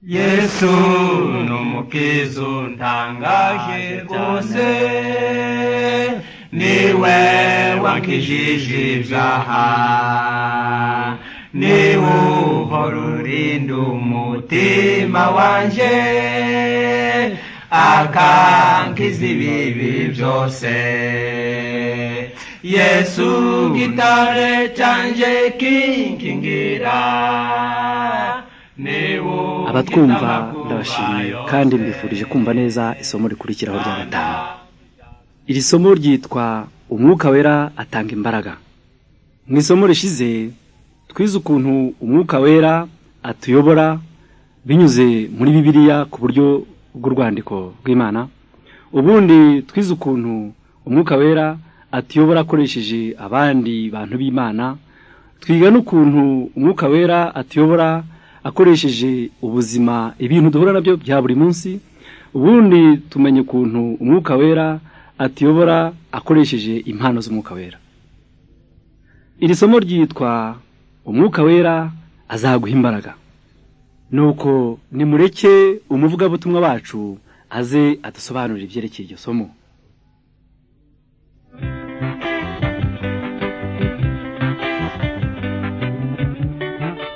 예수 넘기순 당가시 곳에 니웨 왕키시 십자하 니우 버루린두 무티마 완제 아칸 키스비비 조세 예수 기타를 짠제 킹킹기라 니우 abatwumva ndabashimiye kandi mbifurije kumva neza isomo rikurikiraho rya gatanu iri somo ryitwa umwuka wera atanga imbaraga mu isomo rishize twize ukuntu umwuka wera atuyobora binyuze muri bibiliya ku buryo bw'urwandiko rw'imana ubundi twize ukuntu umwuka wera atuyobora akoresheje abandi bantu b'imana twiga n'ukuntu umwuka wera atuyobora akoresheje ubuzima ibintu duhura nabyo bya buri munsi ubundi tumenya ukuntu umwuka wera atuyobora akoresheje impano z'umwuka wera iri somo ryitwa umwuka wera azaguha imbaraga nuko nimureke umuvugabutumwa wacu aze adusobanurira ibyerekeye iryo somo